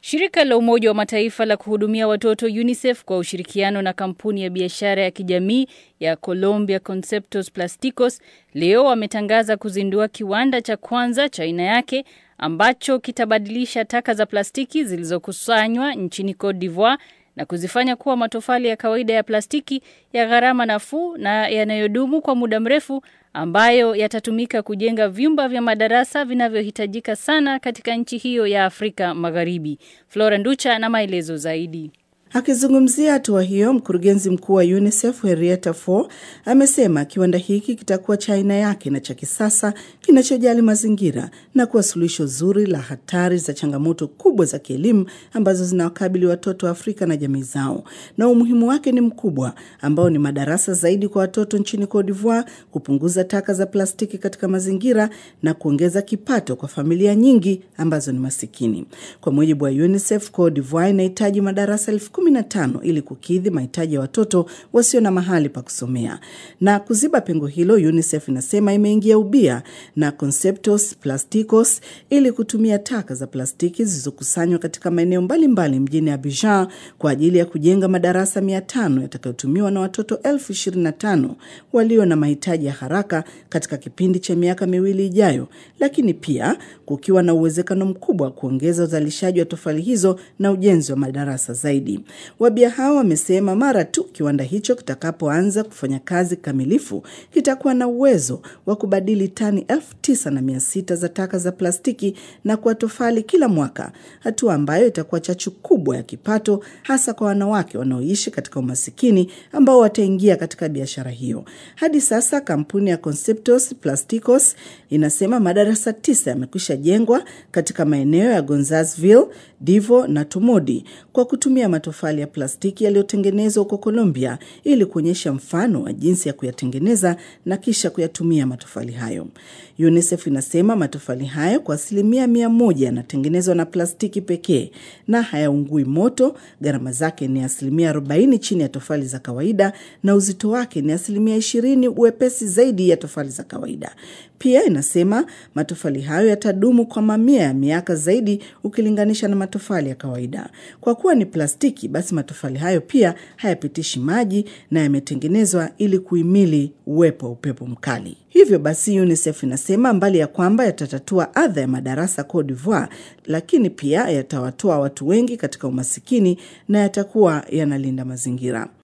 Shirika la Umoja wa Mataifa la kuhudumia watoto UNICEF kwa ushirikiano na kampuni ya biashara ya kijamii ya Colombia Conceptos Plasticos leo wametangaza kuzindua kiwanda cha kwanza cha aina yake ambacho kitabadilisha taka za plastiki zilizokusanywa nchini Cote d'Ivoire na kuzifanya kuwa matofali ya kawaida ya plastiki ya gharama nafuu na yanayodumu kwa muda mrefu ambayo yatatumika kujenga vyumba vya madarasa vinavyohitajika sana katika nchi hiyo ya Afrika Magharibi. Flora Nducha na maelezo zaidi. Akizungumzia hatua hiyo, mkurugenzi mkuu wa UNICEF Henrietta Fore amesema kiwanda hiki kitakuwa cha aina yake na cha kisasa kinachojali mazingira na kuwa suluhisho zuri la hatari za changamoto kubwa za kielimu ambazo zinawakabili watoto wa Afrika na jamii zao, na umuhimu wake ni mkubwa, ambao ni madarasa zaidi kwa watoto nchini Cote d'Ivoire, kupunguza taka za plastiki katika mazingira na kuongeza kipato kwa familia nyingi ambazo ni masikini. Kwa mujibu wa UNICEF, Cote d'Ivoire inahitaji madarasa elfu kumi na tano ili kukidhi mahitaji ya watoto wasio na mahali pa kusomea. Na kuziba pengo hilo, UNICEF inasema imeingia ubia na Conceptos Plasticos ili kutumia taka za plastiki zilizokusanywa katika maeneo mbalimbali mjini Abidjan kwa ajili ya kujenga madarasa mia tano yatakayotumiwa na watoto elfu ishirini na tano walio na mahitaji ya haraka katika kipindi cha miaka miwili ijayo, lakini pia kukiwa na uwezekano mkubwa wa kuongeza uzalishaji wa tofali hizo na ujenzi wa madarasa zaidi. Wabia hao wamesema mara tu kiwanda hicho kitakapoanza kufanya kazi kamilifu kitakuwa na uwezo wa kubadili tani elfu tisa na mia sita za taka za plastiki na kuwa tofali kila mwaka, hatua ambayo itakuwa chachu kubwa ya kipato hasa kwa wanawake wanaoishi katika umasikini ambao wataingia katika biashara hiyo. Hadi sasa kampuni ya Conceptos Plasticos inasema madarasa tisa yamekwisha jengwa katika maeneo ya Gonzalesville, Divo na Tumodi kwa kutumia matofali ya plastiki yaliyotengenezwa huko Colombia ili kuonyesha mfano wa jinsi ya kuyatengeneza na kisha kuyatumia matofali hayo. UNICEF inasema matofali hayo kwa asilimia mia moja yanatengenezwa na plastiki pekee na hayaungui moto. Gharama zake ni asilimia 40 chini ya tofali za kawaida na uzito wake ni asilimia 20 uwepesi zaidi ya tofali za kawaida. Pia inasema matofali hayo yatadumu kwa mamia ya miaka zaidi ukilinganisha na matofali ya kawaida. Kwa kuwa ni plastiki, basi matofali hayo pia hayapitishi maji na yametengenezwa ili kuhimili uwepo wa upepo mkali. Hivyo basi, UNICEF inasema mbali ya kwamba yatatatua adha ya madarasa Cote d'Ivoire, lakini pia yatawatoa watu wengi katika umasikini na yatakuwa yanalinda mazingira.